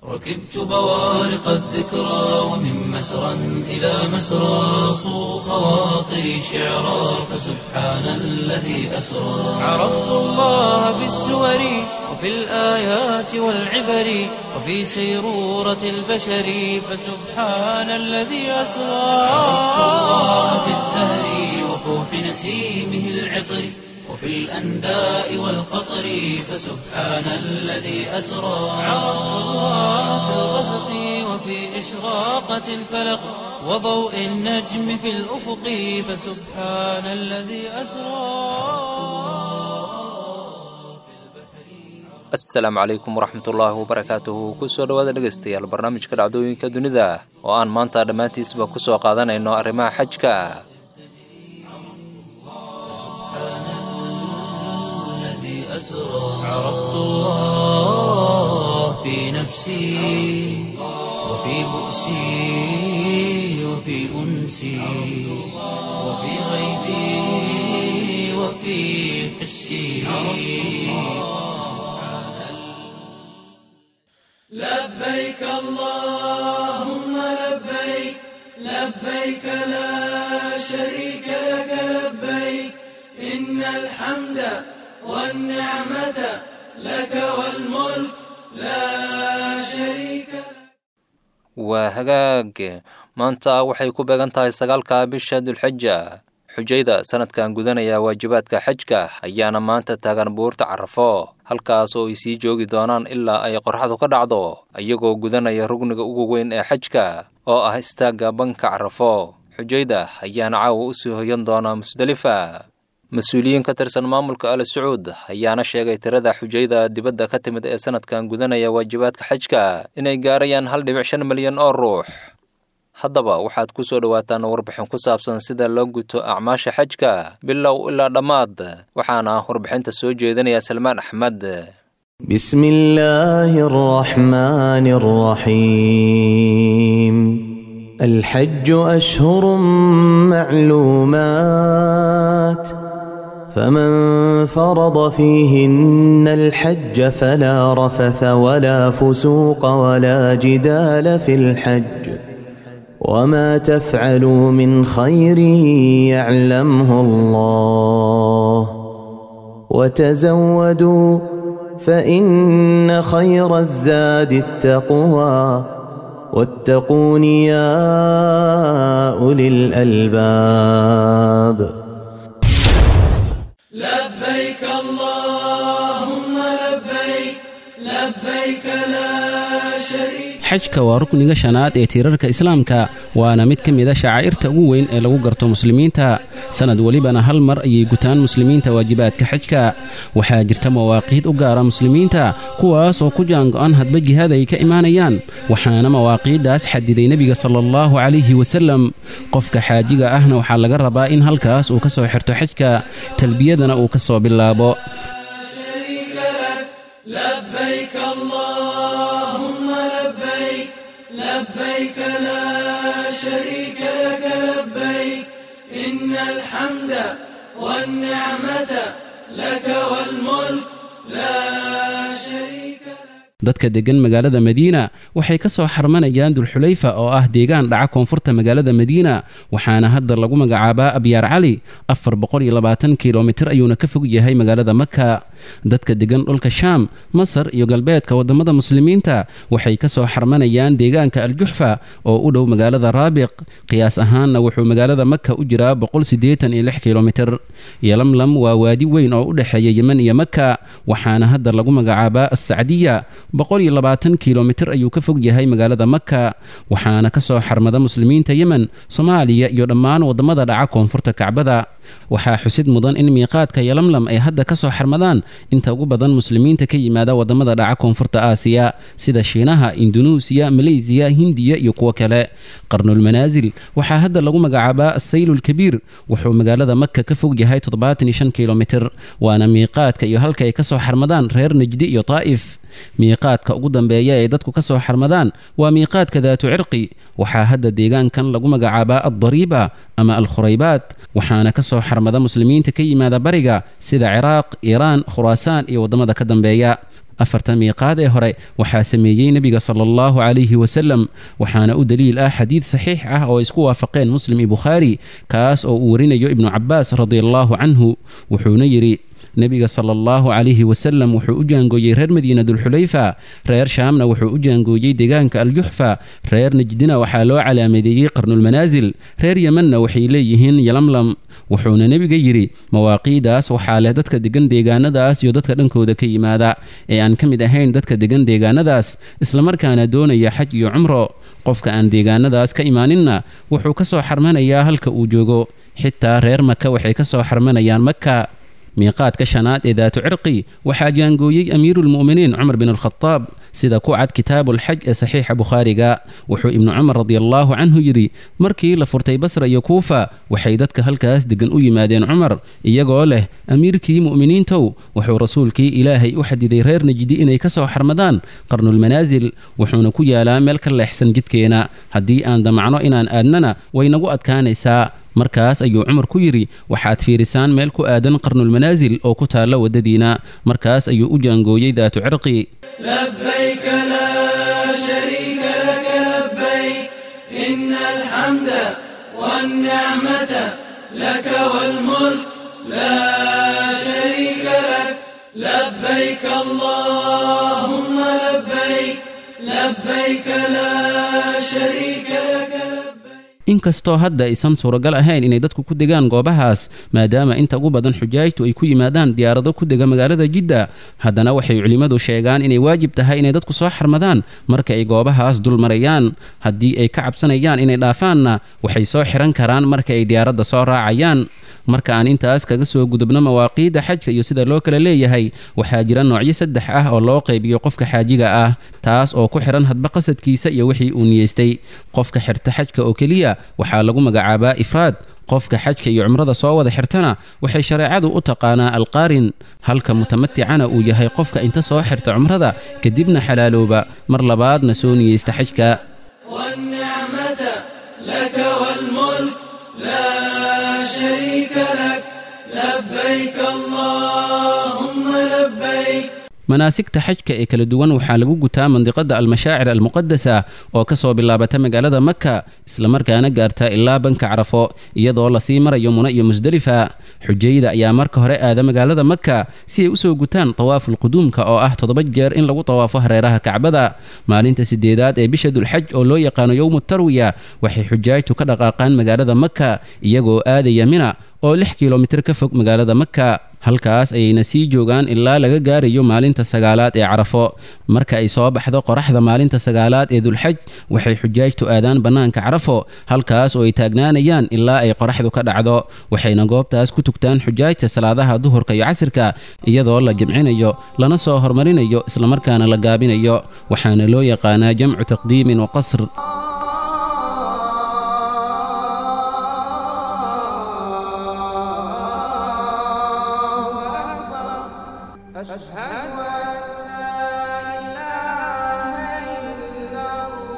ركبت بوارق الذكرى ومن مسرى إلى مسرى صو خواطري شعرا فسبحان الذي أسرى عرفت الله بالسور وفي الآيات والعبر وفي سيرورة البشر فسبحان الذي أسرى عرفت الله بالزهر وفوح نسيمه العطر وفي الأنداء والقطر فسبحان الذي أسرى عرفت الله في الغسق وفي إشراقة الفلق وضوء النجم في الأفق فسبحان الذي أسرى asalaamu calaykum waraxmatullaahi wabarakaatuhu kusoo dhowaada dhegaystayaal barnaamijka dhacdooyinka dunida oo aan maanta dhammaantiisba kusoo qaadanayno arrimaha xajka الذي أسرى عرفت الله في نفسي وفي بؤسي وفي أنسي وفي غيبي وفي حسي لبيك اللهم لبيك لبيك لا شريك لك لبيك إن الحمد والنعمة لك والملك لا شريك لك waa hagaag maanta waxay ku beegan tahay sagaalka bisha dulxija xujayda sanadkan gudanaya waajibaadka xajka ayaana maanta taagan buurta carafo halkaas oo ay sii joogi doonaan ilaa ay qorraxdu ka dhacdo iyagoo gudanaya rugniga ugu weyn ee xajka oo ah istaagga banka carafo xujayda ayaana caawa u sii hoyan doonaa musdelifa mas-uuliyiin ka tirsan maamulka al sacuud ayaana sheegay tirada xujayda dibadda ka timid ee sanadkan gudanaya waajibaadka xajka inay gaarayaan hal dhibic shan milyan oo ruux haddaba waxaad ku soo dhowaataan warbixin ku saabsan sida loo guto acmaasha xajka bilow ilaa dhammaad waxaana warbixinta soo jeedinaya salmaan axmed بسم الله الرحمن الرحيم الحج أشهر معلومات فمن فرض فيهن الحج فلا رفث ولا فسوق ولا جدال في الحج وما تفعلوا من خير يعلمه الله وتزودوا فإن خير الزاد التقوى واتقون يا أولي الألباب لبيك اللهم لبيك لبيك لا شريك xajka waa rukniga shanaad ee tiirarka islaamka waana mid ka mid a shacaa'irta ugu weyn ee lagu garto muslimiinta sannad welibana hal mar ayay gutaan muslimiinta waajibaadka xajka waxaa jirta mawaaqiid u gaara muslimiinta kuwaas oo ku jaango'an hadba jihaad ay ka imaanayaan waxaana mawaaqiiddaas xadiday nebiga sala allahu calayhi wasallam qofka xaajiga ahna waxaa laga rabaa in halkaas uu ka soo xirto xajka talbiyadana uu ka soo bilaabo شريك لك لبيك اللهم لبيك لبيك لا شريك لك لبيك إن الحمد والنعمة لك والملك لا شريك لك dadka deggan magaalada madiina waxay ka soo xarmanayaan dulxulayfa oo ah deegaan dhaca koonfurta magaalada madiina waxaana hadda lagu magacaabaa abyaar cali afar kilomitir ayuuna ka fog yahay magaalada maka dadka deggan dhulka shaam masar iyo galbeedka waddammada muslimiinta waxay ka soo xarmanayaan deegaanka aljuxfa oo u dhow magaalada raabiq qiyaas ahaanna wuxuu magaalada maka u jiraa kilomitir yolamlam waa waadi weyn oo u dhexeeya yemen iyo maka waxaana hadda lagu magacaabaa assacdiya kilomitir ayuu ka fog yahay magaalada maka waxaana ka soo xarmada muslimiinta yemen soomaaliya iyo dhammaan waddamada dhaca koonfurta kacbada waxaa xusid mudan in miiqaadka yolamlam ay hadda ka soo xarmadaan inta ugu badan muslimiinta ka yimaada waddamada dhaca koonfurta aasiya sida shiinaha indunuusiya maleysiya hindiya iyo kuwo kale qarnulmanaasil waxaa hadda lagu magacaabaa asaylulkabiir wuxuu magaalada maka ka fog yahay kilomitir waana miiqaadka iyo halka ay ka soo xarmadaan reer najdi iyo taa'if miiqaadka ugu dambeeya ee dadku ka soo xarmadaan waa miiqaadka daatu cirqi waxaa hadda deegaankan lagu magacaabaa addariiba ama alkhuraybaad waxaana ka soo xarmada muslimiinta ka yimaada bariga sida ciraaq iiraan khuraasaan iyo waddamada ka dambeeya afartan miiqaad ee hore waxaa sameeyey nebiga sala allahu calayhi wasalam waxaana u daliil ah xadiid saxiix ah oo isku waafaqeen muslim iyo bukhaari kaas oo uu warinayo ibnu cabaas radiallahu canhu wuxuuna yidhi nebiga sala allahu calayhi wasalam wuxuu u jaangooyey reer madiina dulxulayfa reer shaamna wuxuu u jaangooyey deegaanka aljuxfa reer najdina waxaa loo calaamadeeyey qarnulmanaasil reer yemanna waxay leeyihiin yalamlam wuxuuna nebiga yidhi mawaaqiidaas waxaa leh dadka degan deegaanadaas iyo dadka dhankooda ka yimaada ee aan ka mid ahayn dadka degan deegaanadaas islamarkaana doonaya xaj iyo cumro qofka aan deegaanadaas ka imaaninna wuxuu ka soo xarmanayaa halka uu joogo xitaa reer maka waxay ka soo xarmanayaan maka miiqaadka shanaad ee daatu cirqi waxaa jaangooyey amiiruulmu'miniin cumar bin alkhadaab sida ku cad kitaabuulxaj ee saxiixa bukhaariga wuxuu ibnu cumar radiallaahu canhu yidhi markii la furtay basra iyo kuufa waxay dadka halkaas deggan u yimaadeen cumar iyagoo leh amiirkii mu'miniintow wuxuu rasuulkii ilaahay u xadiday reer najdi inay ka soo xarmadaan qarnulmanaasil wuxuuna ku yaalaa meel ka leexsan jidkeena haddii aan damacno inaan aadnana way nagu adkaanaysaa markaas ayuu cumar ku yidhi waxaad fiirisaan meel ku aadan qarnulmanaasil oo ku taalla waddadiina markaas ayuu u jaangooyey daatu cirqi لبيك لا شريك لك لبيك إن الحمد والنعمة لك والملك لا شريك لك لبيك اللهم لبيك لبيك لا شريك لك لبيك inkastoo hadda aysan suuragal ahayn inay dadku ku degaan goobahaas maadaama inta ugu badan xujaajtu ay ku yimaadaan diyaarado ku dega magaalada jidda haddana waxay culimmadu sheegaan inay waajib tahay inay dadku soo xarmadaan marka ay goobahaas dul marayaan haddii ay ka cabsanayaan inay dhaafaanna waxay soo xihan karaan marka ay diyaaradda soo raacayaan marka aan intaas kaga soo gudubno mawaaqiidda xajka iyo sida loo kala leeyahay waxaa jira noocyo saddex ah oo loo qaybiyo qofka xaajiga ah taas oo ku xidhan hadba qasadkiisa iyo wixii uu niyeystay qofka xirta xajka oo keliya waxaa lagu magacaabaa ifraad qofka xajka iyo cumrada soo wada xirtana waxay shareecadu u taqaanaa alqaarin halka mutamaticana uu yahay qofka inta soo xirta cumrada kadibna xalaalooba mar labaadna soo niyeysta xajka والنعمة لك والملك لا شريك لك لبيك اللهم لبيك manaasigta xajka ee kala duwan waxaa lagu gutaa mandiqada almashaacir almuqadasa oo ka soo bilaabata magaalada maka islamarkaana gaarta ilaa banka carafo iyadoo lasii marayo muna iyo musdelifa xujayda ayaa marka hore aada magaalada maka si ay usoo gutaan tawaafulquduumka oo ah toddoba jeer in lagu tawaafo hareeraha kacbada maalinta sideedaad ee bisha dulxaj oo loo yaqaano yowmu tarwiya waxay xujaajtu ka dhaqaaqaan magaalada maka iyagoo aadaya mina oo lix kilomitir ka fog magaalada maka halkaas ayayna sii joogaan ilaa laga gaarayo maalinta sagaalaad ee carafo marka ay soo baxdo qoraxda maalinta sagaalaad ee dulxaj waxay xujaajtu aadaan bannaanka carafo halkaas oo ay taagnaanayaan ilaa ay qoraxdu ka dhacdo waxayna goobtaas ku tugtaan xujaajta salaadaha duhurka iyo casirka iyadoo la jimcinayo lana soo hormarinayo islamarkaana la gaabinayo waxaana loo yaqaanaa jamcu taqdiimin wa qasr أشهد أن لا إله إلا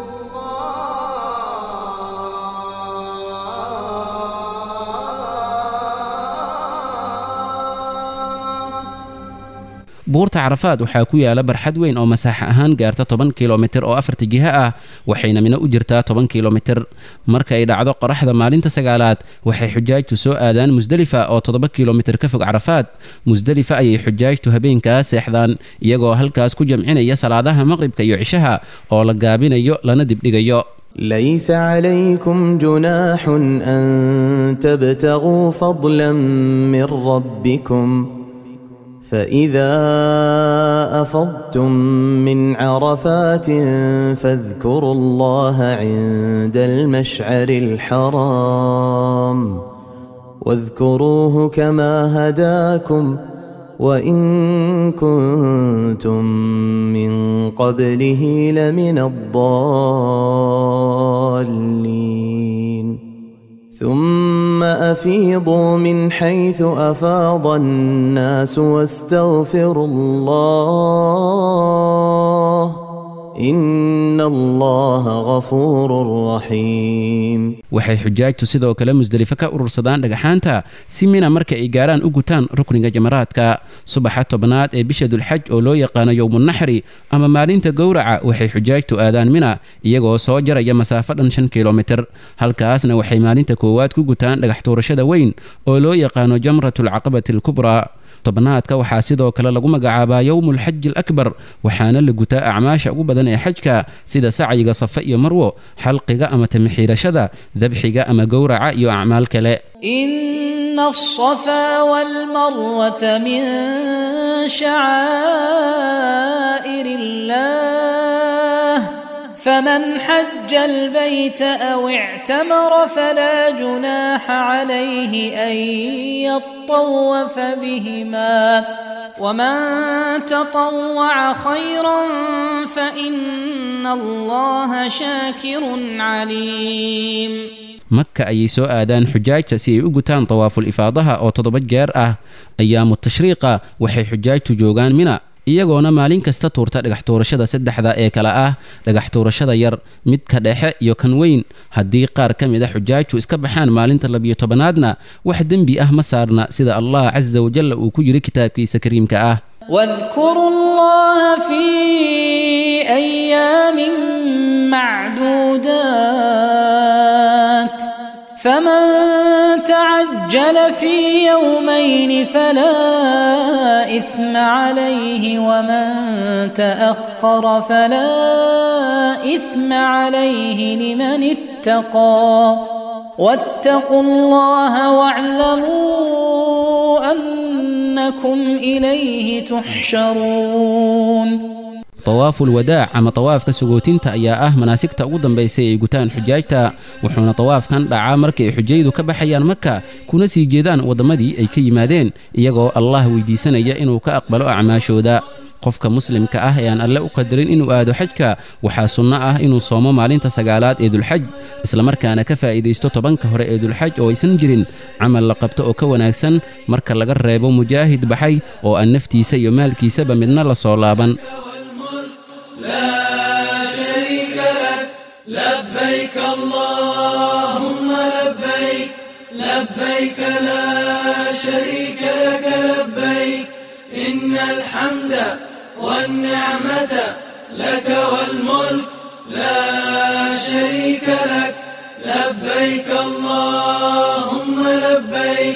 الله buurta carafaad waxaa ku yaala barxad weyn oo masaaxa ahaan gaarta toban kilomitir oo afarta jiho ah waxayna mino u jirtaa toban kilomitir marka ay dhacdo qoraxda maalinta sagaalaad waxay xujaajtu soo aadaan musdelifa oo toddoba kilomitir ka fog carafaad musdelifa ayay xujaajtu habeenkaas seexdaan iyagoo halkaas ku jamcinaya salaadaha maqribka iyo cishaha oo la gaabinayo lana dibdhigayo ليس عليكم جناح أن تبتغوا فضلا من ربكم فإذا أفضتم من عرفات فاذكروا الله عند المشعر الحرام واذكروه كما هداكم وإن كنتم من قبله لمن الضالين ثم أفيضوا من حيث أفاض الناس واستغفروا الله إن الله غفور رحيم waxay xujaajtu sidoo kale musdelifo ka urursadaan dhagaxaanta si mina marka ay gaaraan u gutaan rukniga jamaraadka subaxa tobnaad ee bisha dulxaj oo loo yaqaano yowmunaxri ama maalinta gowraca waxay xujaajtu aadaan mina iyagoo soo jaraya masaafo dhan shan kilomitir halkaasna waxay maalinta koowaad ku gutaan dhagax tuurashada weyn oo loo yaqaano jamratulcaqabati alkubraa tobnaadka waxaa sidoo kale lagu magacaabaa yowmulxaji alakbar waxaana la gutaa acmaasha ugu badan ee xajka sida sacyiga safe iyo marwo xalqiga ama tamixiirashada dabxiga ama gowraca iyo acmaal kale إن الصفا والمروة من شعائر الله فمن حج البيت أو اعتمر فلا جناح عليه أن يطوف بهما ومن تطوع خيرا فإن الله شاكر عليم maka ayay soo aadaan xujaajta si ay u gutaan tawaaful ifaadaha oo toddoba jeer ah ayaamu tashriiqa waxay xujaajtu joogaan mina iyagoona maalin kasta tuurta dhagax tuurashada saddexda ee kale ah dhagax tuurashada yar midka dhexe iyo kan weyn haddii qaar ka mid a xujaajtu iska baxaan maalinta labiyo tobanaadna wax dembi ah ma saarna sida allah casa wajalla uu ku yidhi kitaabkiisa kariimka ah واذكروا الله في أيام معدودات فمن تعجل في يومين فلا إثم عليه ومن تأخر فلا إثم عليه لمن اتقى واتقوا الله واعلموا أنكم إليه تحشرون tawaaful wadaac ama tawaafka sagootinta ayaa ah manaasigta ugu dambaysay ay gutaan xujaajta wuxuuna tawaafkan dhacaa markii ay xujayadu ka baxayaan maka kuna sii jeedaan wadammadii ay ka yimaadeen iyagoo allah weydiisanaya inuu ka aqbalo acmaashooda qofka muslimka ah ee aan alle u qadarin inuu aado xajka waxaa sunno ah inuu soomo maalinta sagaalaad ee dulxaj islamarkaana ka faa'iidaysto tobanka hore ee dulxaj oo aysan jirin camal la qabto oo ka wanaagsan marka laga reebo mujaahid baxay oo aan naftiisa iyo maalkiisaba midna la soo laaban لا شريك لك لبيك اللهم لبيك لبيك لا شريك لك لبيك إن الحمد والنعمة لك والملك لا شريك لك لبيك اللهم لبيك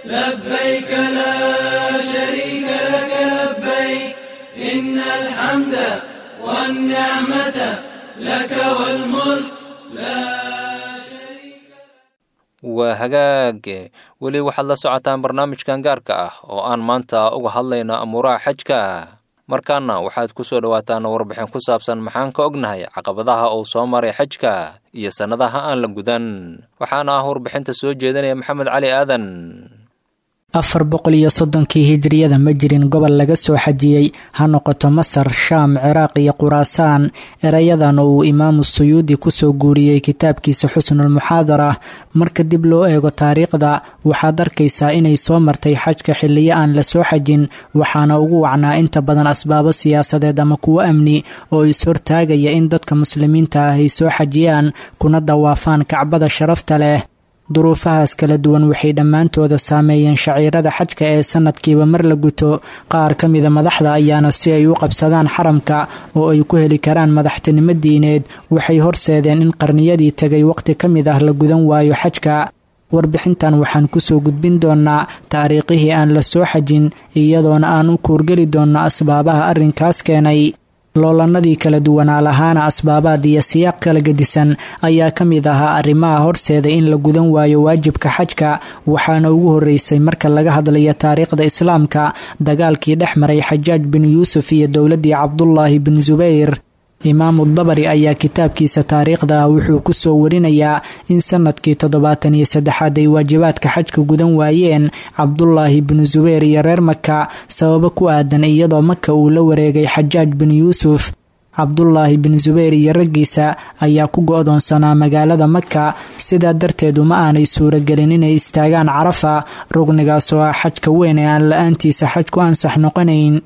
لبيك لا شريك لك لبيك إن الحمد والنعمة لك والملك لا شريك waa hagaage weli waxaad la socotaan barnaamijkan gaarka ah oo aan maanta uga hadlayno amuuraha xajka markaana waxaad ku soo dhowaataan warbixin ku saabsan maxaan ka ognahay caqabadaha uu soo maray xajka iyo sannadaha aan la gudan waxaana ah warbixinta soo jeedinaya maxamed cali aadan afar boqol iyo soddonkii hijriyada ma jirin gobol laga soo xajiyey ha noqoto masar shaam ciraaq iyo quraasaan erayadan oo uu imaamu suyuudi kusoo guuriyey kitaabkiisa xusnulmuxaadara marka dib loo eego taariikhda waxaad arkaysaa inay soo martay xajka xilliyo aan la soo xajin waxaana ugu wacnaa inta badan asbaabo siyaasadeed ama kuwo amni oo is-hortaagaya in dadka muslimiinta ah ay soo xajiyaan kuna dawaafaan kacbada sharafta leh duruufahaas kala duwan waxay dhammaantooda saameeyeen shaciirada xajka ee sanadkiiba mar la guto qaar ka mida madaxda ayaana si ay u qabsadaan xaramka oo ay ku heli karaan madaxtinimo diineed waxay horseedeen in qarniyadii tegay waqti ka mid ah la gudan waayo xajka warbixintan waxaan kusoo gudbin doonaa taariikhihii aan la soo xajin iyadoona aan u kuurgeli doonno asbaabaha arrinkaas keenay loolanadii kala duwanaa lahaana asbaabaad iyo siyaaq kala gedisan ayaa ka mid ahaa arrimaha horseeda in la gudan waayo waajibka xajka waxaana ugu horeysay marka laga hadlayo taariikhda islaamka dagaalkii dhex maray xajaaj bin yuusuf iyo dowladii cabdulaahi bin subayr imaamu dabari ayaa kitaabkiisa taariikhda ah wuxuu kusoo warinayaa in sanadkii toddobaatan iyo saddexaad ay waajibaadka xajka gudan waayeen cabdulaahi binu subayr iyo reer maka sababo ku aadan iyadoo maka uu la wareegay xajaaj bin yuusuf cabdulaahi bin subayr iyo raggiisa ayaa ku go-doonsanaa magaalada maka sidaa darteed uma aanay suuragelin inay istaagaan carafa rugnigaas oo ah xajka weyn ee aan la-aantiisa xaj ku ansax noqonayn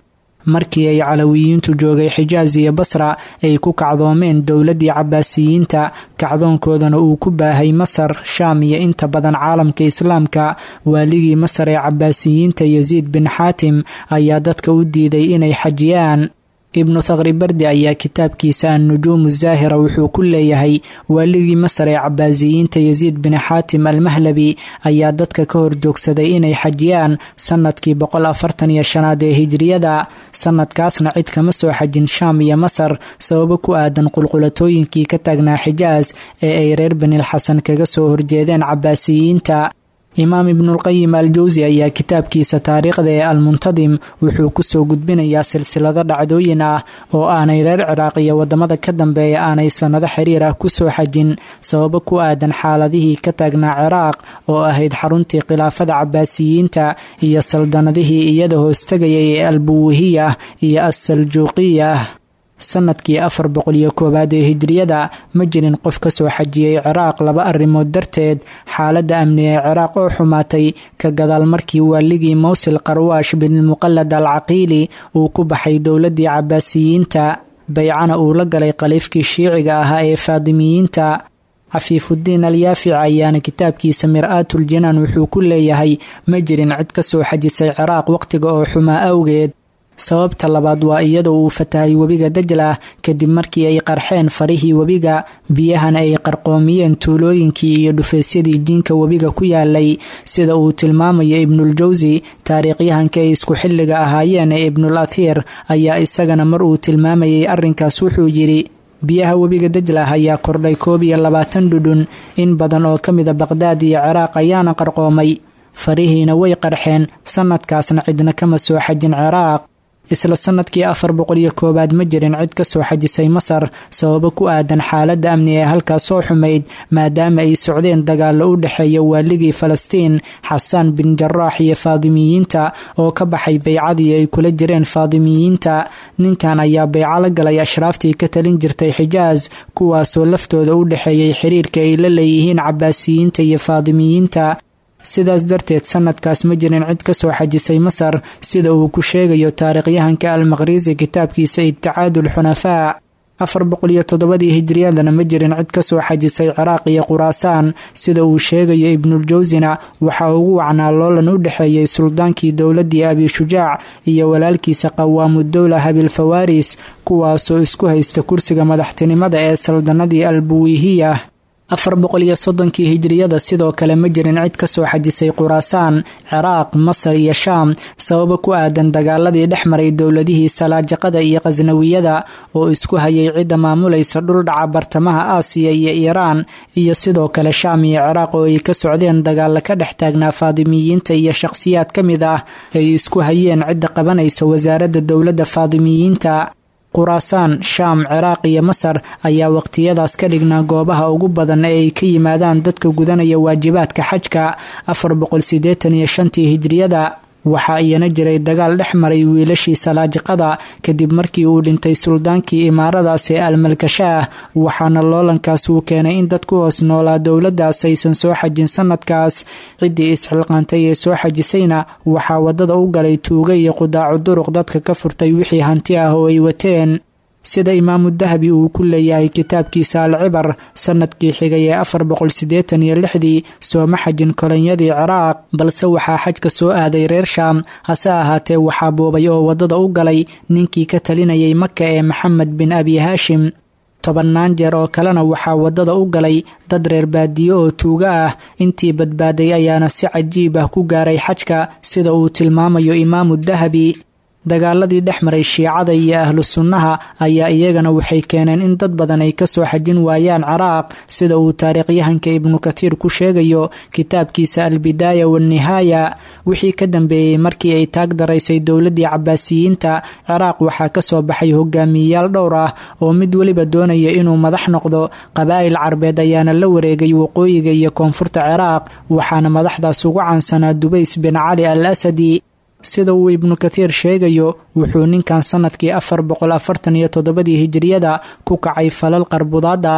markii ay calawiyiintu joogay xijaas iyo basra ay ku kacdoomeen dowladdii cabaasiyiinta kacdoonkoodana uu ku baahay masar shaam iyo inta badan caalamka islaamka waaligii masar ee cabaasiyiinta yasiid bin xaatim ayaa dadka u diiday inay xajiyaan ibnu thaqri bardi ayaa kitaabkiisa annujuumu zaahira wuxuu ku leeyahay waaligii masar ee cabaasiyiinta yasiid bin xaatim almahlabi ayaa dadka ka horjoogsaday inay xajiyaan sanadkii boqol afartan iyo shanaad ee hijriyada sanadkaasna cid kama soo xajin shaam iyo masar sababo ku aadan qulqulatooyinkii ka taagnaa xijaas ee ay reer benilxasan kaga soo horjeedeen cabaasiyiinta imaam ibnulqayim al jawsi ayaa kitaabkiisa taariikhda ee almuntadim wuxuu kusoo gudbinayaa silsilado dhacdooyin ah oo aanay reer ciraaq iyo wadamada ka dambeeya aanay sannado xiriir ah kusoo xajin sababo ku aadan xaaladihii ka taagnaa ciraaq oo ahayd xaruntii khilaafada cabaasiyiinta iyo saldanadihii iyada hoostagayay ee albuwihiyah iyo assaljuuqiyah sanadkii afar boqol iyo koowaad ee hijriyada ma jirin qof ka soo xajiyey ciraaq laba arrimood darteed xaaladda amni ee ciraaq oo xumaatay ka gadaal markii waaligii mowsil qarwaash binmuqallad al caqiili uu ku baxay dowladdii cabaasiyiinta baycana uu la galay khaliifkii shiiciga ahaa ee faadimiyiinta cafiifuddiin alyaafic ayaana kitaabkiisa mir-aatul jinaan wuxuu ku leeyahay ma jirin cid ka soo xajisay ciraaq waqtiga oo xumaa awgeed sababta labaad waa iyadoo uu fatahay webiga dajlah kadib markii ay qarxeen farihii webiga biyahana ay qarqoomiyeen tuulooyinkii iyo dhufaysyadii jiinka webiga ku yaalay sida uu tilmaamayo ibnuuljawsi taariikhyahanka ay isku xilliga ahaayeen ee ibnul athiir ayaa isagana mar uu tilmaamayay arrinkaas wuxuu yidhi biyaha webiga dajlah ayaa kordhay koob iyo labaatan dhudhun in badan oo ka mida baqhdaad iyo ciraaq ayaana qarqoomay farihiina way qarxeen sanadkaasna cidna kama soo xajin ciraaq isla sanadkii afar boqol iyo koowaad ma jirin cid ka soo xajisay masar sababo ku aadan xaaladda amni ee halkaas soo xumayd maadaama ay socdeen dagaallo u dhexeeya waaligii falastiin xasaan bin jaraax iyo faadimiyiinta oo ka baxay baycadii ay kula jireen faadimiyiinta ninkan ayaa bayco la galay ashraaftii ka talin jirtay xijaas kuwaasoo laftooda u dhexeeyay xiriirka ay la leeyihiin cabaasiyiinta iyo faadimiyiinta sidaas darteed sanadkaas ma jirin cid ka soo xajisay masar sida uu ku sheegayo taariikhyahanka almaqhrisi kitaabkiisa ibticaadul xunafaa afar boqol iyo toddobadii hijriyadana ma jirin cid ka soo xajisay ciraaq iyo quraasaan sida uu sheegayo ibnuljawsina waxaa ugu wacnaa loolan u dhexeeyey suldaankii dowladdii abishujaac iyo walaalkiisa qawaamudowla habilfawaris kuwaasoo isku haysta kursiga madaxtinimada ee saldanadii albuwihiya afar boqol iyo soddonkii hijriyada sidoo kale ma jirin cid ka soo xajisay quraasaan ciraaq masar iyo shaam sababo ku aadan dagaaladii dhex maray dowladihii salaajaqada iyo khasnawiyada oo isku hayay cidda maamulaysa dhuldhaca bartamaha aasiya iyo iiraan iyo sidoo kale shaam iyo ciraaq oo ay ka socdeen dagaalla ka dhex taagnaa faadimiyiinta iyo shaqhsiyaad ka mid ah ay isku hayeen cidda qabanaysa wasaaradda dowladda faadimiyiinta quraasaan shaam ciraaq iyo masar ayaa waqtiyadaas ka dhignaa goobaha ugu badan ee ay ka yimaadaan dadka gudanaya waajibaadka xajka afar boqol siddeetan iyo shantii hijriyada waxaa iyana jiray dagaal dhex maray wiilashii salaajiqada kadib markii uu dhintay suldaankii imaaradaas ee almalkashaah waxaana loolankaas uu keenay in dad ku hoos noolaa dowladdaas aysan soo xajin sanadkaas ciddii isxilqaantay ee soo xajisayna waxaa waddada u galay tuuga iyo qudaacu duruq dadka ka furtay wixii hanti ah oo ay wateen sida imaamu dahabi uu ku leeyahay kitaabkiisa alcibar sanadkii xigay ee afar boqol siddeetan iyo lixdii sooma xajin kolonyadii ciraaq balse waxaa xajka soo aaday reer shaam hase ahaatee waxaa boobay oo waddada u galay ninkii ka talinayay maka ee maxamed bin abi haashim tobannaan jeer oo kalena waxaa waddada u galay dad reer baadiye oo tuuga ah intii badbaaday ayaana si cajiib ah ku gaaray xajka sida uu tilmaamayo imaamu dahabi dagaaladii dhex maray shiicada iyo ahlu sunnaha ayaa iyagana waxay keeneen in dad badan ay ka soo xajin waayaan ciraaq sida uu taariikhyahanka ibnu kathiir ku sheegayo kitaabkiisa albidaaya waannihaaya wixii ka dambeeyey markii ay taag daraysay dowladdii cabaasiyiinta ciraaq waxaa ka soo baxay hogaamiyeyaal dhowr ah oo mid weliba doonaya inuu madax noqdo qabaa'il carbeed ayaana la wareegay waqooyiga iyo koonfurta ciraaq waxaana madaxdaas ugu caansanaa dubays bin cali al asadi sida uu ibnu kathiir sheegayo wuxuu ninkan sanadkii afar boqol afartan iyo toddobadii hijiriyada ku kacay falal qarbudaada ah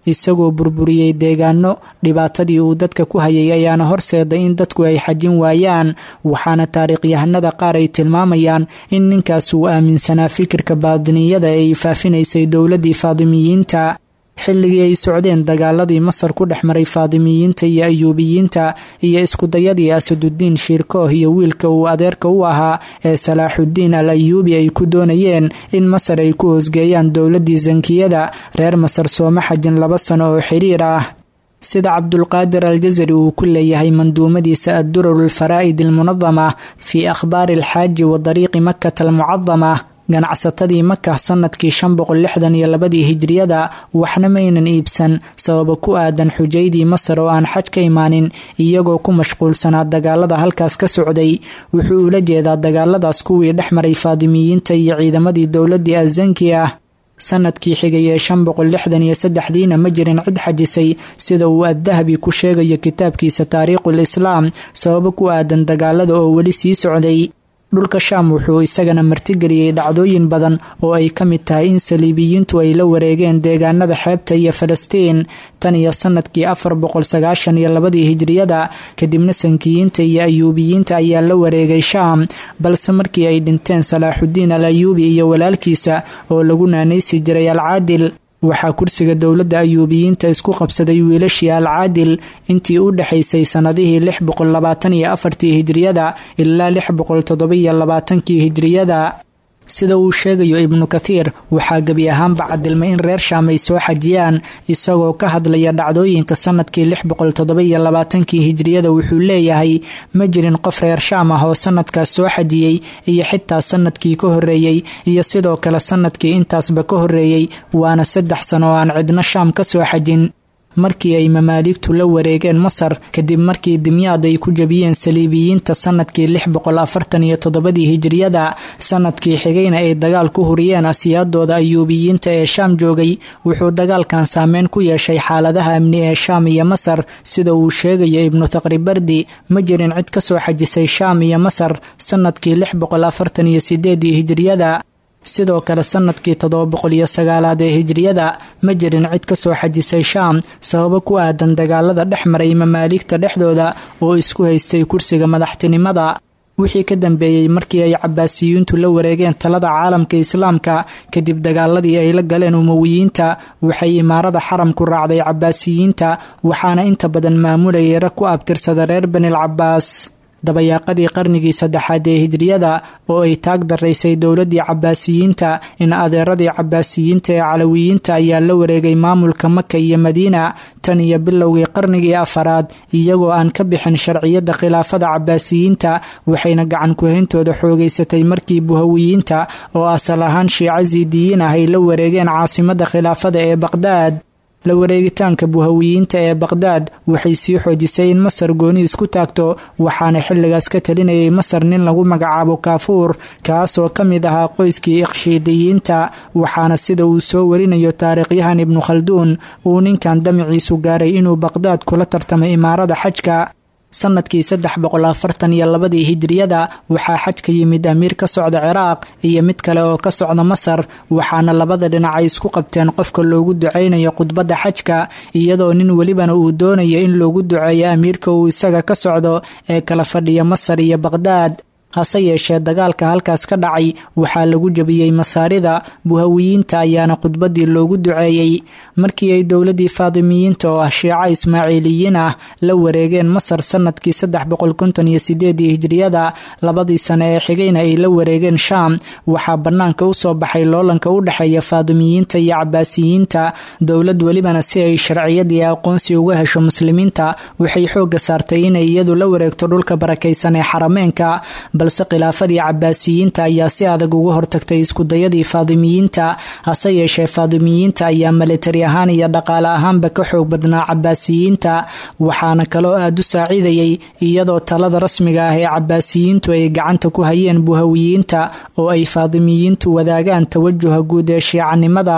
isagoo burburiyey deegaano dhibaatadii uu dadka ku hayay ayaana horseeday in dadku ay xajin waayaan waxaana taariikhyahanada qaar ay tilmaamayaan in ninkaas uu aaminsanaa fikirka baadiniyada ee ay faafinaysay dowladdii faadimiyiinta xilligii ay socdeen dagaaladii masar ku dhex maray faadimiyiinta iyo ayuubiyiinta iyo iskudayadii asaduddiin shiirkooh iyo wiilka uu adeerka u ahaa ee salaaxuddiin al ayuubi ay ku doonayeen in masar ay ku hoosgeeyaan dowladdii sankiyada reer masar sooma xajin laba sano oo xiriir ah sida cabdulqaadir aljasari uu ku leeyahay manduumadiisa addurar alfaraa'id almunadama fii akhbaari alxaaji wa dariiqi makata almucadama ganacsatadii maka sanadkii shan boqol lixdan iyo labadii hijriyada waxna maynan iibsan sababa ku aadan xujaydii masar oo aan xaj ka imaanin iyagoo ku mashquulsanaa dagaalada halkaas ka socday wuxuu ula jeedaa dagaaladaas kuwii dhex maray faadimiyiinta iyo ciidamadii dowladdii azanki ah sanadkii xigay ee shan boqol lixdan iyo saddexdiina ma jirin cid xajisay sida uu addahabi ku sheegayo kitaabkiisa taariikhul islaam sababo ku aadan dagaalada oo weli sii socday dhulka shaam wuxuu isagana martigeliyey dhacdooyin badan oo ay ka mid tahay in saliibiyiintu ay la wareegeen deegaanada xeebta iyo falastiin tan iyo sanadkii afar boqol sagaashan iyo labadii hijriyada kadibna sankiyiinta iyo ayuubiyiinta ayaa la wareegay shaam balse markii ay dhinteen salaaxuddiin al ayuubi iyo walaalkiisa oo lagu naanaysi jiray alcaadil waxaa kursiga dowladda ayuubiyiinta isku qabsaday wiilashii alcaadil intii u dhexaysay sannadihii lix boqol labaatan iyo afartii hijriyada ilaa lix boqol toddobiyo labaatankii hijriyada sida uu sheegayo ibnu kathiir waxaa gebi ahaanba cadilmay in reer shaam ay soo xajiyaan isagoo ka hadlaya dhacdooyinka sanadkii lix boqol toddobiyo labaatankii hijriyada wuxuu leeyahay ma jirin qof reer shaam ah oo sanadkaas soo xajiyey iyo xitaa sanadkii ka horreeyey iyo sidoo kale sanadkii intaasba ka horreeyey waana saddex sano oo aan cidno shaam ka soo xajin markii ay mamaaligtu la wareegeen masar kadib markii dimyaad ay ku jabiyeen saliibiyiinta sanadkii lix boqol afartan iyo toddobadii hijriyada sanadkii xigayna ay dagaal ku huriyeen asiyaadooda ayuubiyiinta ee shaam joogay wuxuu dagaalkan saameyn ku yeeshay xaaladaha amni ee shaam iyo masar sida uu sheegayo ibnu thaqribardi ma jirin cid ka soo xajisay shaam iyo masar sanadkii lix boqol afartan iyo sideedii hijriyada sidoo kale sanadkii toddoba boqol iyo sagaalaad ee hijriyada ma jirin cid ka soo xajisay shaam sababo ku aadan dagaalada dhex maray mamaaligta dhexdooda oo isku haystay kursiga madaxtinimada wixii ka dambeeyey markii ay cabaasiyiintu la wareegeen talada caalamka islaamka kadib dagaaladii ay la galeen umowiyiinta waxay imaarada xaramku raacday cabaasiyiinta waxaana inta badan maamulayay rag ku abtirsada reer banil cabaas dabayaaqadii qarnigii saddexaad ee hijriyada oo ay taag daraysay dowladdii cabaasiyiinta in adeeradii cabaasiyiinta ee calawiyiinta ayaa la wareegay maamulka maka iyo madiina tan iyo bilowgii qarnigii afaraad iyagoo aan ka bixin sharciyadda khilaafada cabaasiyiinta waxayna gacan kuhayntooda xoogaysatay markii buhawiyiinta oo asal ahaan shiico siidiyiin ah ay la wareegeen caasimadda khilaafada ee baqhdaad la wareegitaanka buhawiyiinta ee baqhdaad waxay sii xoojisay in masar gooni isku taagto waxaana xilligaas ka talinayay masar nin lagu magacaabo kaafuur kaasoo ka mid ahaa qoyskii iqshiidiyiinta waxaana sida uu soo warinayo taariikhyahan ibnu khalduun uu ninkan damiciisu gaaray inuu baqhdaad kula tartamay imaarada xajka sanadkii saddex boqol afartan iyo labadii hijriyada waxaa xaj ka yimid amiir ka socda ciraaq iyo mid kale oo ka socda masar waxaana labada dhinac ay isku qabteen qofka loogu ducaynayo khudbadda xajka iyadoo nin welibana uu doonayo in loogu duceeyo amiirka uu isaga ka socdo ee kala fadhiya masar iyo baqhdaad hase yeeshee dagaalka halkaas ka dhacay waxaa lagu jabiyey masaarida buhawiyiinta ayaana khudbadii loogu duceeyey markii ay dowladii faadimiyiinta oo ah shiico ismaaciiliyiin ah la wareegeen masar sanadkii saddex boqol konton iyo sideedii hijriyada labadii sane ee xigayna ay la wareegeen shaam waxaa bannaanka usoo baxay loolanka u dhexeeya faadimiyiinta iyo cabaasiyiinta dowlad welibana si ay sharciyadii aqoonsi uga hesho muslimiinta waxay xooga saartay inay iyadu la wareegto dhulka barakaysan ee xarameenka balse khilaafadii cabaasiyiinta ayaa si adag uga hortagtay iskudayadii faadimiyiinta hase yeeshee faadimiyiinta ayaa militari ahaan iyo dhaqaale ahaanba ka xoog badnaa cabaasiyiinta waxaana kaloo aada u saaciidayay iyadoo talada rasmiga ah ee cabaasiyiintu ay gacanta ku hayeen buhawiyiinta oo ay faadimiyiintu wadaagaan tawajuha guud ee shiicanimada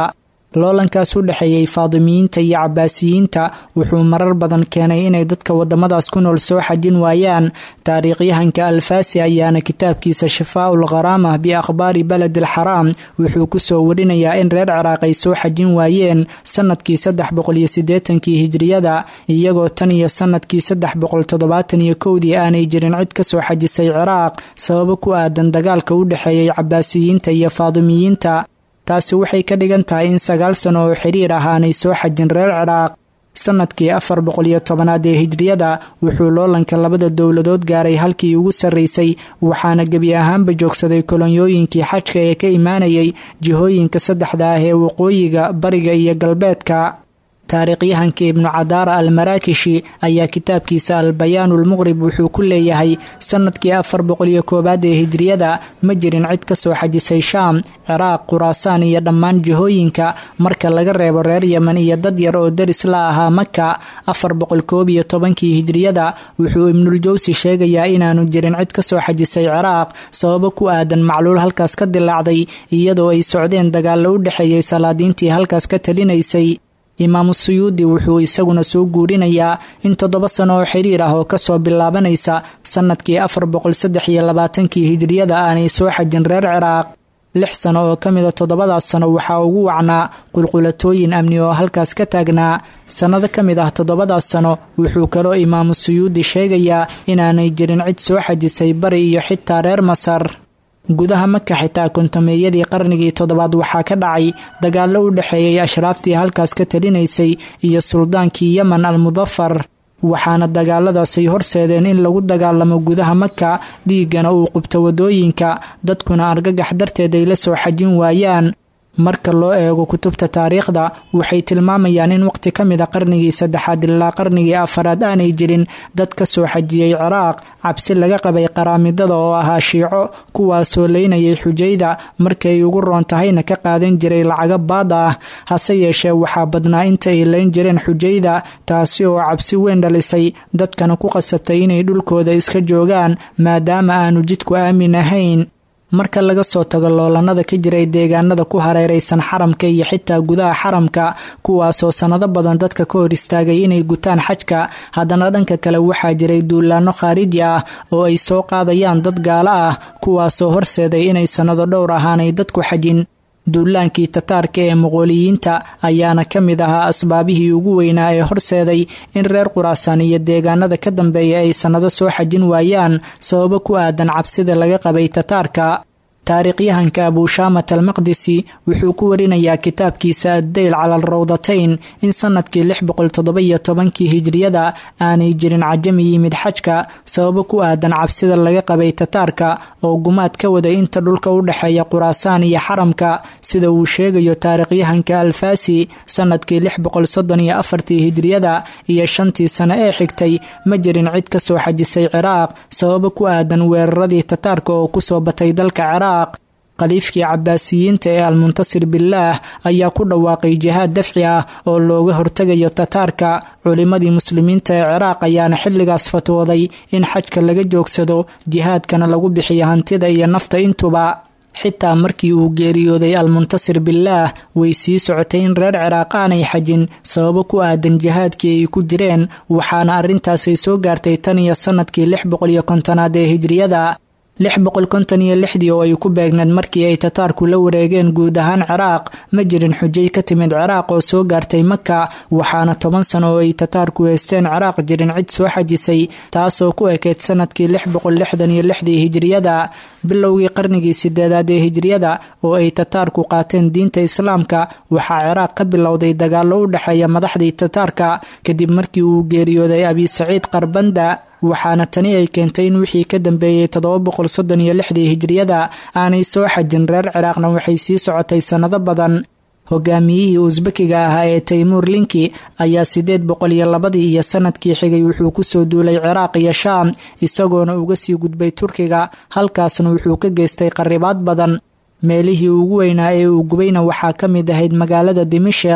loolankaas u dhexeeyey faadimiyiinta iyo cabaasiyiinta wuxuu marar badan keenay inay dadka wadamadaas ku nool soo xajin waayaan taariikhyahanka alfaasi ayaana kitaabkiisa shifaaul kharaamah biakhbaari baledi alxaraam wuxuu kusoo warinayaa in reer ciraaq ay soo xajin waayeen sanadkii saddex boqol iyo siddeetankii hijriyada iyagoo tan iyo sanadkii saddex boqol toddobaatan iyo kowdii aanay jirin cid kasoo xajisay ciraaq sababo ku aadan dagaalka u dhexeeyey cabaasiyiinta iyo faadimiyiinta taasi waxay ka dhigan tahay in sagaal sano oo xiriir ah aanay soo xajin reer ciraaq sanadkii afar boqol iyo tobanaad ee hijriyada wuxuu loolanka labada dowladood gaaray halkii ugu sarraysay waxaana gebi ahaanba joogsaday kolonyooyinkii xajka ee ka imaanayay jihooyinka saddexda ah ee waqooyiga bariga iyo galbeedka taariikhyahanka ibnu cadaara almaraakishi ayaa kitaabkiisa albayaanulmuqrib wuxuu ku leeyahay sanadkii afar boqol iyo koowaad ee hijriyada ma jirin cid kasoo xajisay shaam ciraaq khuraasaan iyo dhammaan jihooyinka marka laga reebo reer yemen iyo dad yar oo deris la ahaa maka afar boqol koob iyo tobankii hijriyada wuxuu ibnuljawsi sheegayaa inaanu jirin cid kasoo xajisay ciraaq sababo ku aadan macluul halkaas ka dilaacday iyadoo ay socdeen dagaallo u dhexeeyey salaadiintii halkaas ka talinaysay imaamu suyuudi wuxuu isaguna soo guurinayaa in toddoba sano oo xiriir ah oo kasoo bilaabanaysa sanadkii afar boqol saddex iyo labaatankii hijriyada aanay soo xajin reer ciraaq lix sano oo ka mida toddobadaas sano waxaa ugu wacnaa qulqulatooyin amni oo halkaas ka taagnaa sannado ka mid ah toddobadaas sano wuxuu kaloo imaamu suyuudi sheegayaa inaanay jirin cid soo xajisay bari iyo xitaa reer masar gudaha maka xitaa kontameeyadii qarnigii toddobaad waxaa ka dhacay dagaallo u dhexeeyey ashraaftii halkaas ka talinaysay iyo suldaankii yemen almudafar waxaana dagaaladaasay horseedeen in lagu dagaalamo gudaha maka dhiiggana uu qubto wadooyinka dadkuna argagax darteed ay la soo xajin waayaan marka loo eego kutubta taariikhda waxay tilmaamayaan in waqti ka mid a qarnigii saddexaad ilaa qarnigii afaraad aanay jirin dad ka soo xajiyey ciraaq cabsi laga qabay qaraamidada oo ahaa shiico kuwaasoo leynayay xujayda markay ugu roon tahayna ka qaadan jiray lacago baad ah hase yeeshee waxaa badnaa inta ay leyn jireen xujayda taasi oo cabsi weyn dhalisay dadkana ku qasabtay inay dhulkooda iska joogaan maadaama aanu jidku aamin ahayn marka laga soo tago loolanada ka jiray deegaanada ku hareeraysan xaramka iyo xitaa gudaha xaramka kuwaasoo sannado badan dadka ka hor istaagay inay gutaan xajka haddana dhanka kale waxaa jiray duulaano khaariji ah oo ay soo qaadayaan dad gaalo ah kuwaasoo horseeday inay sannado dhowr ahaanay dadku xajin duulaankii tataarka ee muqooliyiinta ayaana ka mid ahaa asbaabihii ugu weynaa ee horseeday in reer quraasaan iyo deegaanada ka dambeeya ay sannado soo xajin waayaan sababo ku aadan cabsida laga qabay tataarka taariikhyahanka abuushaamat almaqdisi wuxuu ku warinayaa kitaabkiisa addayl cala alrawdatayn in sanadkii lix boqol toddoba iyo tobankii hijriyada aanay jirin cajami yimid xajka sababo ku aadan cabsida laga qabay tataarka oo gumaad ka waday inta dhulka u dhexeeya quraasaan iyo xaramka sida uu sheegayo taariikhyahanka alfaasi sanadkii lix boqol soddon iyo afartii hijriyada iyo shantii sano ee xigtay ma jirin cid ka soo xajisay ciraaq sababo ku aadan weeraradii tataarka oo kusoo batay dalka ciraaq khaliifkii cabaasiyiinta ee almuntasir bilaah ayaa ku dhawaaqay jihaad dafci ah oo looga hortegayo tataarka culimmadii muslimiinta ee ciraaq ayaana xilligaas fatwooday in xajka laga joogsado jihaadkana lagu bixiyo hantida iyo nafta intuba xitaa markii uu geeriyooday almuntasir bilaah way sii socotay in reer ciraaq aanay xajin sababo ku aadan jihaadkii ay ku jireen waxaana arrintaasay soo gaartay tan iyo sanadkii lix boqol iyo kontonaad ee hijriyada lix boqol konton iyo lixdii oo ay ku beegneed markii ay tataarku la wareegeen guud ahaan ciraaq ma jirin xujay ka timid ciraaq oo soo gaartay maka waxaana toban sano oo ay tataarku heysteen ciraaq jirin cid soo xajisay taasoo ku ekeyd sanadkii lix boqol lixdan iyo lixdii hijriyada bilowgii qarnigii sideedaad ee hijriyada oo ay tataarku qaateen diinta islaamka waxaa ciraaq ka bilowday dagaallo u dhexeeya madaxdii tataarka kadib markii uu geeriyooday abi saciid qarbanda waxaana tani ay keentay in wixii ka dambeeyey toddoba boqol soddon iyo lixdii hijriyada aanay soo xajin reer ciraaqna waxay sii socotay sannado badan hogaamiyihii usbekiga ahaa ee taymuur linki ayaa sideed boqol iyo labadii iyo sanadkii xigay wuxuu kusoo duulay ciraaq iyo shaam isagoona uga sii gudbay turkiga halkaasna wuxuu ka geystay qaribaad badan meelihii ugu weynaa ee uu gubayna waxaa ka mid ahayd magaalada dimashik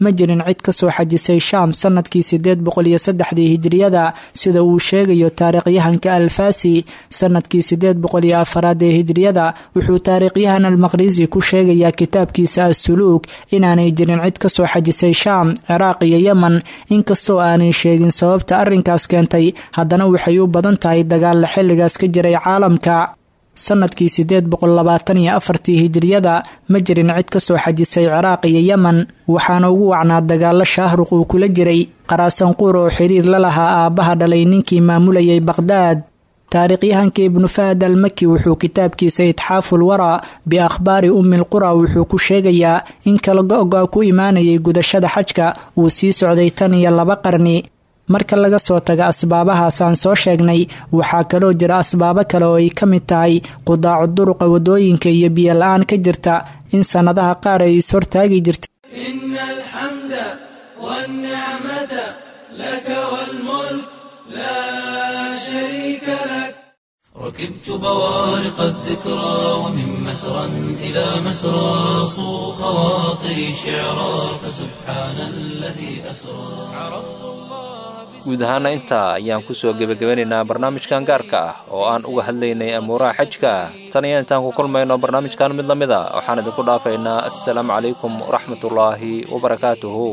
ma jirin cid kasoo xajisay shaam sanadkii sideed boqol iyo saddexdii hijriyada sida uu sheegayo taariikhyahanka alfasi sanadkii sideed boqol iyo afaraad ee hijriyada wuxuu taariikhyahan almaqrisi ku sheegayaa kitaabkiisa assuluug inaanay jirin cid kasoo xajisay shaam ciraaq iyo yemen inkastoo aanay sheegin sababta arrinkaas keentay haddana waxay u badan tahay dagaalla xilligaas ka jiray caalamka sanadkii sideed boqol labaatan iyo afartii hijriyada ma jirin cid kasoo xajisay ciraaq iyo yemen waxaana ugu wacnaa dagaalo shaahruq uu kula jiray qaraasanquur oo xiriir la lahaa aabbaha dhalay ninkii maamulayay baqhdaad taariikhyahanka ibnu fahad almaki wuxuu kitaabkiisa itxaaful waraa biakhbaari ummil qura wuxuu ku sheegayaa in kala go-go ku imaanayay gudashada xajka uu sii socday tan iyo laba qarni marka laga soo taga asbaabahaasaan soo sheegnay waxaa kaloo jira asbaabo kale oo ay ka mid tahay qudaacu duruqa wadooyinka iyo biyo la-aan ka jirta in sannadaha qaar ay is-hortaagi jirta إن الحمد والنعمة لك والملك لا شريك لك ركبت بوارق الذكرى ومن مسرى إلى مسرى صو خواطري شعرا فسبحان الذي أسرى عرفت الله guud ahaana intaa ayaan kusoo gebagabanaynaa barnaamijkan gaarka ah oo aan uga hadlaynay amuuraha xajka tan iyo intaan ku kulmayno barnaamijkan mid la mid a waxaan idinku dhaafaynaa assalaamu calaykum waraxmatullaahi wabarakaatuhu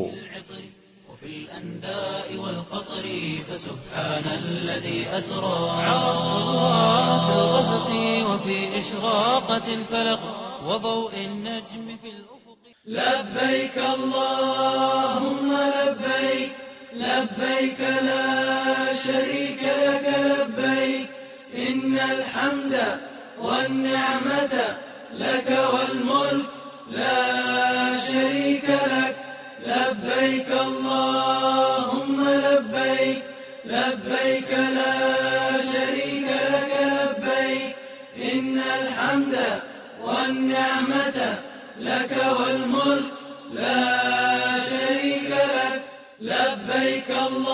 الأنداء والقطر فسبحان الذي أسرى عرفت الله في الغسق وفي إشراقة الفلق وضوء النجم في الأفق لبيك اللهم لبيك لبيك لا شريك لك لبيك إن الحمد والنعمة لك والملك لا شريك لك لبيك اللهم لبيك لبيك لا شريك لك لبيك إن الحمد والنعمة لك والملك لا شريك لك لبيك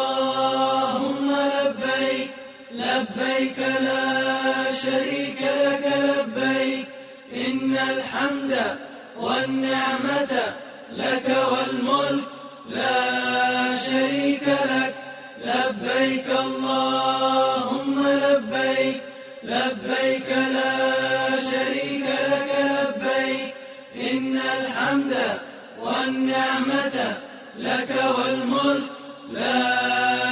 اللهم لبيك لبيك لا شريك لك لبيك إن الحمد والنعمة لك والملك لا شريك لك لبيك اللهم لبيك لبيك لا شريك لك لبيك إن الحمد والنعمة لك والملك لا